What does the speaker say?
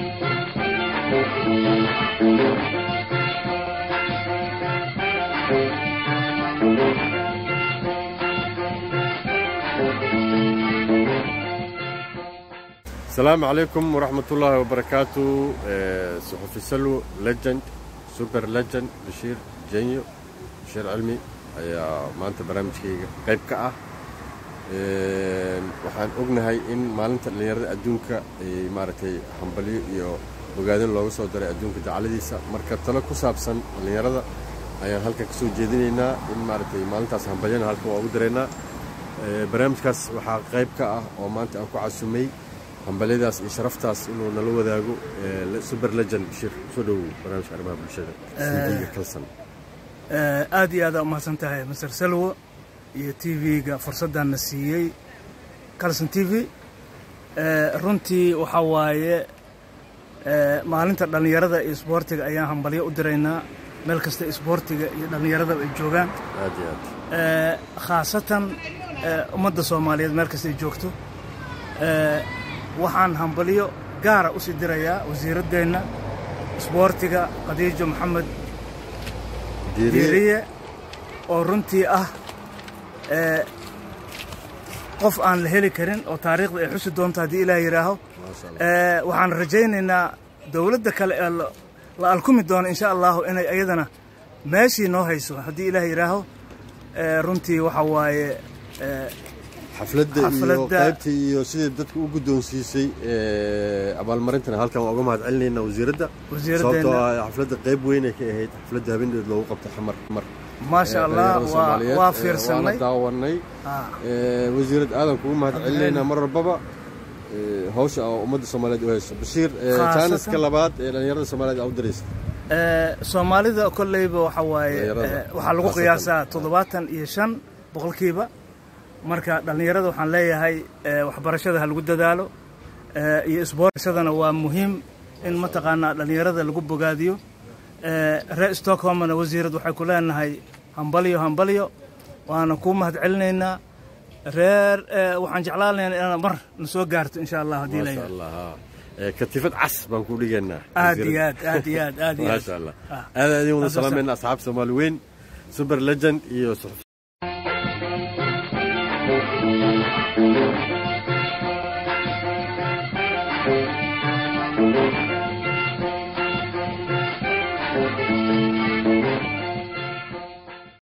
السلام عليكم ورحمة الله وبركاته صحفي سلو ليجند سوبر ليجند بشير جنيو بشير علمي ayaa maanta barnaamijkayga qayb ka ah waxaan ognahay in maalinta dhallinyarada adduunka ay maaragtay hambalyo iyo ogaadin looga soo daray adduunka dacaladiisa marka talo ku saabsan dhallinyarada ayaan halkan ka soo jeedinaynaa in maaragtay maalintaas hambalyana halkan waa ugu daraynaa barnaamijkaas waxaa qayb ka ah oo maanta aan ku casumay hambalyadaas iyo sharaftaas inuu nala wadaago super legend bashir soo dhowow barnaamijka arrimaha bulshada cv-ga kalsan aad iyo aada umahadsan tahay master salwo iyo t v-ga fursaddanna siiyey calson t v runtii waxaa waaye maalinta dhallinyarada iyo isboortiga ayaan hambalyo u diraynaa meel kasta isboortiga iyo dhallinyaradaba ay joogaan aad iyo aad khaasatan ummadda soomaaliyeed meel kasta ay joogto waxaan hambalyo gaara u sii dirayaa wasiiraddeenna isboortiga khadiijo maxamed diiriye oo runtii ah qof aan la heli karin oo taariikhda ay xusi doonto haddii ilaah yidhaaho waxaan rajaynaynaa dowladda kale ee la alkumi doono insha allahu inay iyadana meeshii noo hayso haddii ilaah yidhaaho runtii waxaa waaye xafladda iyo qaybtii iyo sidai dadka u guddoonsiisay abaalmarintana halkan waa uga mahad celinayna wasiiradda sababtoo ah xafladda qayb weynay ka ahayd xafladda habeendeed loogu qabtay xamar mar maasha allah waa fiirsanay daawanay wasiirad aadan kugu mahad celinaynaa mar walbaba hawsha oo ummadda soomaaliyeed u hayso bashiir jaaniska labaad ee dhallinyarada soomaaliyeed aa u diraysa soomaalida kolleyba waxaa waaye waxaa lagu qiyaasaa toddobaatan iyo shan boqolkiiba marka dhallinyarada waxaan leeyahay waxbarashada ha lagu dadaalo iyo isboortashadana waa muhiim in mataqaanaa dhallinyarada lagu bogaadiyo reer stockholmna wasiirad waxay ku leenahay hambalyo hambalyo waana kuu mahad celinaynaa reer waxaan jeclaanaynaa inaad mar na soo gaarto insha allah haddii la katifad cas baan ku dhigaynaa aad iyo aad aad iyo aad aad iyo maasha allah aad aad wada salaamayna asxaab soomaali weyn super legend iyo Thank you.